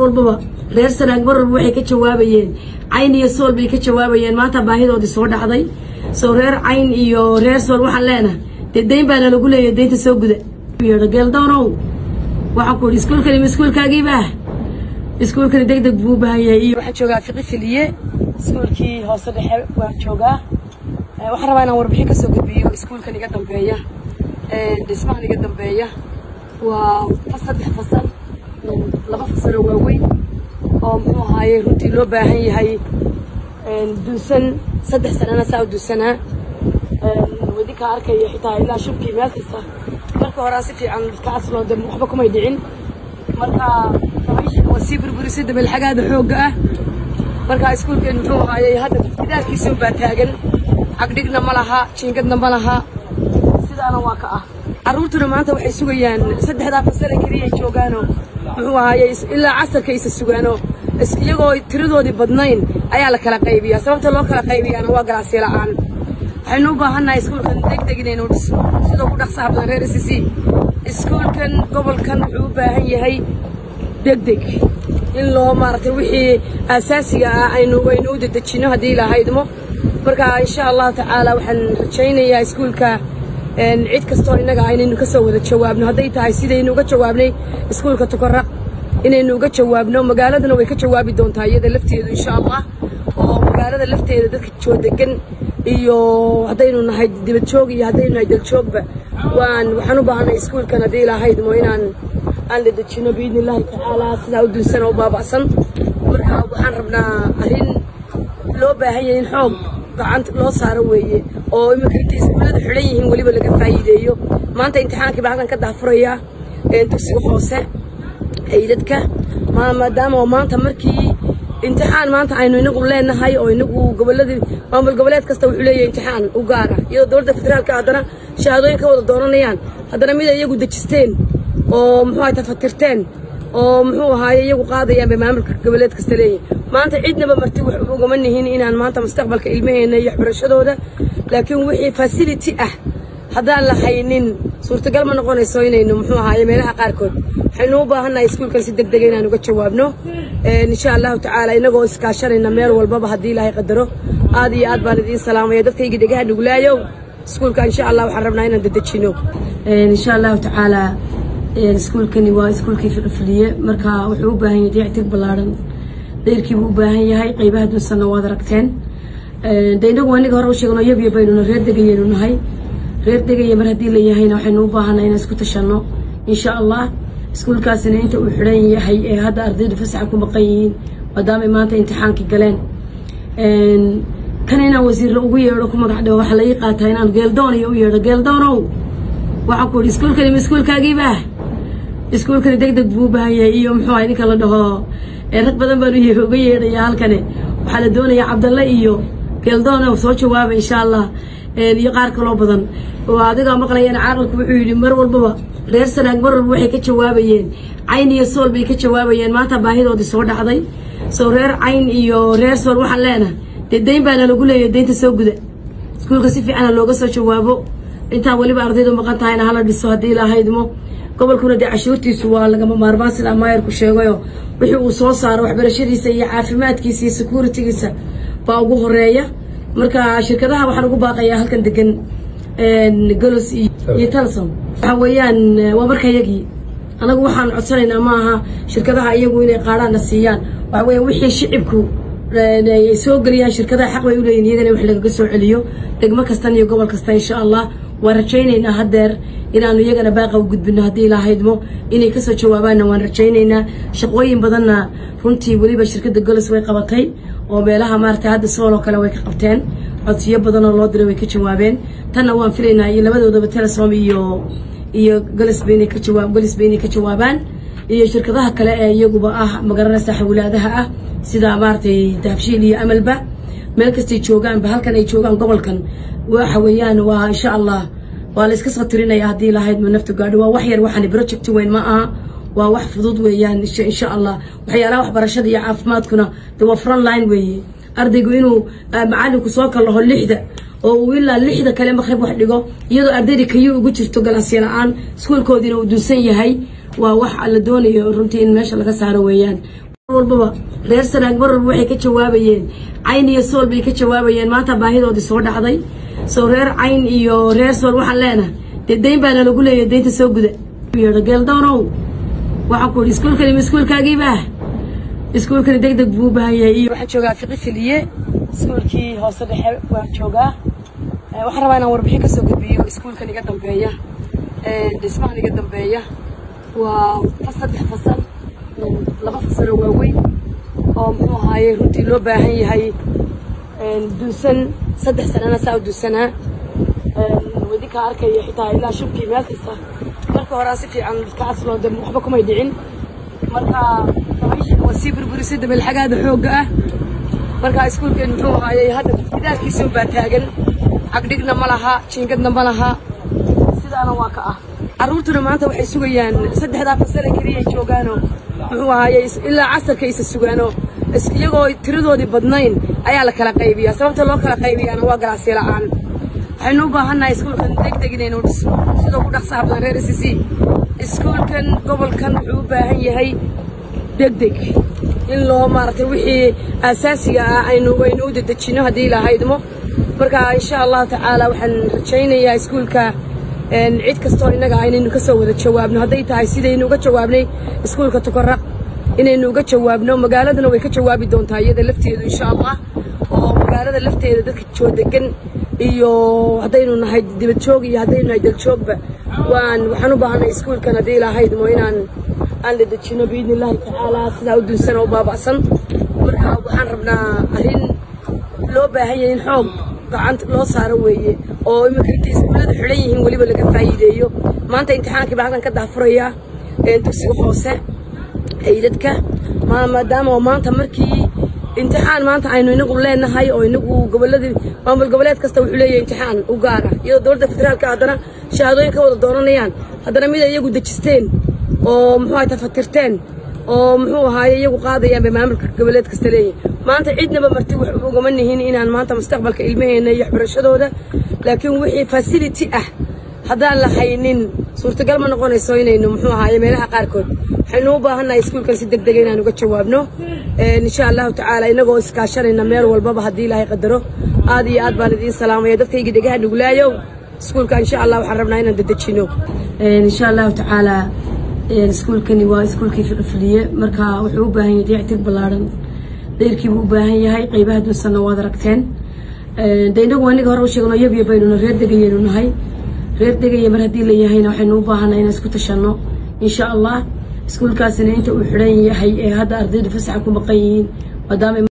walbaba reer sanaag mar walba waxay ka jawaabayeen cayn iyo sool bay ka jawaabayeen maanta baahidoodii soo dhacday soo reer cayn iyo reer sool waxaan leenahay dee dayn baana lagu leeyahay daynta soo guda yeedho geeldoonow waxaan ku idhi iskuulkani ma iskuulkaagiibaa iskuulkani deg deg buu u baahan yahay iyo waxaan joogaa fiqi filiye iskuulkii hoose dhexe waan joogaa waxaan rabaa inaan warbixin kasoo gudbiyo iskuulkan iga dambeeya dhismahan iga dambeeya waa saddex fasal laba fasal oo waaweyn oo muxuu ahaaye runtii loo baahan yahay duusan saddex sanana saa u duusanaa wadinkaa arkaya xitaa ilaa shubkii meel kasta marka horaa si fiican ka asloo de waxba kumay dhicin marka dabayshan waa sii burburisay dabeelxagaada xoogga ah marka iskuulkeen muxuu ahaayey hadda gidaarkiisun baa taagan cagdhigna ma laha jiingadna ma laha sidaana waa ka ah carruurtuna maanta waxay sugayaan saddexdaa fasale keliya ay joogaanoo muxuu ahaayey ilaa casarka isa sugaanoo iyagoo tiradoodii badnayn ayaa la kala qaybiyaa sababta loo kala qaybiyaana waa galaasyo la'aan waxaynu u baahannahay iskuulkan deg deg inaynu dhisno sidoo ku dhaqsaha badan reer s c iskuulkan gobolkan wuxuu u baahan yahay deg deg in loo maaragtay wixii aasaasiga ah aynu aynu u dedejino haddii ilahaydmo marka insha allahu tacaala waxaan rajaynayaa iskuulka cid kastoo innaga aynaynu ka soo wada jawaabno hadday tahay sidaynu uga jawaabnay iskuulka tukaraq inaynu uga jawaabno magaaladana way ka jawaabi doontaa iyada lafteedu insha allah oo magaalada lafteeda dadka joo degan iyo haddaynu nahay dibad joog iyo haddaynu nahay daljoogba waan waxaan u baahanay iskuulkan haddii ilahaydmo inaan aan la dejino biidni illaahi tacaala sidaa u dunsan oo baaba'san marka waxaan rabnaa arrin loo baahan yahay in xoog gacanta loo saaro weeye oo iminka intay iskuullada xidhan yihiin weliba laga faa'iideeyo maanta imtixaankii baa halkan ka daafuraya dugsiga hoose haydadka maadaama oo maanta markii imtixaan maanta aynu inagu leenahay oo inagu goboladii maamul goboleed kasta wuxuu leeyahay imtixaan u gaara iyadoo dowladda federaalka haddana shahaadooyin ka wada doonanayaan haddana mid ay iyagu dejisteen oo muxuu ahay tafatirteen oo muxuu ahaaye iyagu qaadayaan bay maamulka goboleed kasta leeyihin maanta cidnaba marti wax ugama nihin inaan maanta mustaqbalka ilmaheena iyo waxbarashadooda laakiin wixii facility ah haddaan la haynin suurtagal ma noqonayso inaynu muxuu ahaaye meelaha qaarkood waxaynu u baahannahay iskuulkan si deg dega inaan uga jawaabno insha allahu tacaala inagoo iskaashanayna meel walbaba haddii ilaahay qadaro aad iyo aad baan idiin salaamaya dadkayga dhegaha nuglaayow iskuulka insha allah waxaan rabnaa inaan dedejino insha allahu tacaala iskuulkani waa iskuulkii fiqifiliye marka wuxuu u baahan yahay dayactir ballaaran dayrkiibuu u baahan yahay qaybaha dunsanna waad aragteen de inagu aniga hore u sheegno yabya baynuna reer degayaynu nahay reer degaya mar haddii la yahayna waxaynu u baahanay inaan isku tashanno insha allah iskuulkaasina inta uu xidhan yahay ee hadda ardaydu fasaxa ku maqan yihiin maadaamay maanta imtixaankii galeen kan inaan wasiirla ugu yeedho ku magac dhawo waxaa laii qaataa inaan geeldoon iyo u yeedho geeldoonow waxaan ku idhi iskuulkani ma iskuulkaagiibaa iskuulkani deg deg buu u baahan yahay iyo muxuu ahay ninka la dhaho rag badan baan uga yeedhayaa halkani waxaa la doonayaa cabdalle iyo geeldoonow soo jawaaba insha allah iyo qaar kaloo badan oo adigaa maqlayana caaqilku wuxuu yidhi mar walbaba reer sanaag mar walba waxay ka jawaabayeen cayn iyo sool bay ka jawaabayeen maanta baahidoodii soo dhacday soo reer cayn iyo reer sool waxaan leenahay dee dayn baana lagu leeyahay daynta soo guda iskuulka si fiicana looga soo jawaabo intaa weliba ardaydu maqan tahayna hala dhiso haddii lahaydmo gobolkuna dee cashuurtiisu waa lagama maarmaan sida maayarku sheegayo wixii uu soo saaro waxbarashadiisa iyo caafimaadkiisa iyo securitigiisa baa ugu horeeya marka shirkadaha waxaan ugu baaqayaa halkan degan golos iyo talsom waxa weeyaan waa marka yagii anagu waxaan codsanaynaa ma aha shirkadaha iyagu inay qaadhaanna siiyaan waxa weeyaan wixii shicibku ay soo geliyaan shirkadaha xaq bay u leeyihin iyagana wax lagaga soo celiyo degmo kastan iyo gobol kasta insha allah waan rajaynaynaa haddeer inaanu iyagana baaqa u gudbino haddii ilahaydmo inay kasoo jawaabaanna waan rajaynaynaa shaqooyin badanna runtii weliba shirkadda golos way qabatay oo meelaha maaragtay hadda sool oo kale way ka qabteen codsiyo badanoo loo diray way ka jawaabeen tanna waan filaynaa iyo labadoodaba telesom iyo iyo golosba inay ka jawaab golosba inay ka jawaabaan iyo shirkadaha kale ee iyaguba ah magaranaysa xawlaadaha ah sida maaragtay dahabshiil iyo amalba meel kastay joogaanba halkan ay joogaan gobolkan waxa weeyaan waa insha allah waa la iska soo tirinaya haddii lahayd ma naftu gaadho waa wax yar waxaan project weyn ma aha waa wax fudud weeyaan insha allah waxyaalaha waxbarashada iyo caafimaadkuna de waa front line weeye ardaygu inuu macalinku soo kallaho lixda oo uu ilaa lixda kale maqrib wax dhigo iyadoo ardayda kayu ugu jirto galaasya la-aan iskuolkoodiina uu dunsan yahay waa wax la doonayo runtii in meesha laga saaro weeyaan walbaba reer sanaag mar walba waxay ka jawaabayeen cayn iyo sool bay ka jawaabayeen maanta baahidoodii soo dhacday soo reer cayn iyo reer sool waxaan leenahay dee dayn baana lagu leeyahay daynta soo guda geeldoonow waxaan ku idhi iskuulkani ma iskuulkaagiibaa iskuulkani deg deg buu u baahan yahay iyo waxaan joogaa fiqi filiye iskuulkii hoose dhexe waan joogaa waxaan rabaa inaan warbixin kasoo gudbiyo iskuulkan iga dambeeya dhismahan iga dambeeya waa saddex fasal laba fasaloo waaweyn oo muxuu ahaaye runtii loo baahan yahay dunsan saddex sanana saa u dunsanaa wadinkaa arkaya xitaa ilaa shubkii meel kasta marka horaa si fiican ka asloo de waxba kumay dhicin marka dabayshana waa sii burburisay dabeelxagaada xoogga ah marka iskuulkeen muxuu ahaayey hadda gidaarkiisa baa taagan cagdhigna ma laha jiingadna ma laha sidaana waa ka ah carruurtuna maanta waxay sugayaan saddexdaa fasale keliyay joogaanoo muxuu ahaayey ilaa casarka isa sugaanoo iyagoo tiradoodii badnayn ayaa la kala qaybiyaa sababta loo kala qaybiyaana waa galaasyo la'aan waxaynu u baahannahay iskuulkan deg deg inaynu dhisno sidoo ku dhaqsaha badan reer sc iskuulkan gobolkan wuxuu u baahan yahay deg deg in loo maaragtay wixii asaasiga ah aynu aynu u dedejinno haddii ilahaydmo marka insha allahu tacaala waxaan rajaynayaa iskuulka cid kastoo innaga aynaynu ka soo wada jawaabno hadday tahay sidaynu uga jawaabnay iskuulka tukaraq inaynu uga jawaabno magaaladana way ka jawaabi doontaa iyada lafteedu insha allah oo magaalada lafteeda dadka joodegan iyo haddaynu nahay dibad joog iyo haddaynu nahay daljoogba waan waxaan u baahanay iskuulkan haddii ilahaydmo inaan aan la dejino biidni illaahi tacaala sidaa u dunsan oo baaba'san marka waxaan rabnaa arrin loo baahan yahay in xoog gacanta loo saaro weeye oo iminka intay iskuullada xidhan yihiin weliba laga faa'iideeyo maanta imtixaankii baa halkan ka daafuraya dugsiga hoose haydadka maadaama oo maanta markii imtixaan maanta aynu inagu leenahay oo inagu goboladii maamul goboleed kasta wuxuu leeyahay imtixaan u gaara iyadoo dowladda federaalka haddana shahaadooyin ka wada dooranayaan haddana mid ay iyagu dejisteen oo muxuu ahay tafatirteen oo muxuu ahaaye iyagu qaadayaan bay maamulka goboleed kasta leeyihin maanta cidnaba marti wax ugama nihin inaan maanta mustaqbalka ilmaheena iyo waxbarashadooda laakiin wixii facility ah haddaan la haynin suurtagal ma noqonayso inaynu muxuu ahaaye meelaha qaarkood waxaynu u baahannahay iskuulkan si deg dega inaan uga jawaabno insha allahu tacaala inagoo iskaashanayna meel walbaba haddii ilaahay qadaro aad iyo aad baan idiin salaamaya dadkayga dhegaha nuglaayow iskuulka insha allah waxaan rabnaa inaan dedejino insha allahu tacaala iskuulkani waa iskuulkii fiqifiliye marka wuxuu u baahan yahay dayactir ballaadhan dayrkiibuu u baahan yahay qaybaha dunsanna waad aragteen de inagu aniga hore u sheegno yabya baynuna reer degayaynu nahay reer degaya mar haddii la yahayna waxaynu u baahanay inaan isku tashanno insha allah iskuulkaasina inta uu xidhan yahay ee hadda ardaydu fasaxa ku maqan yihiin maadaama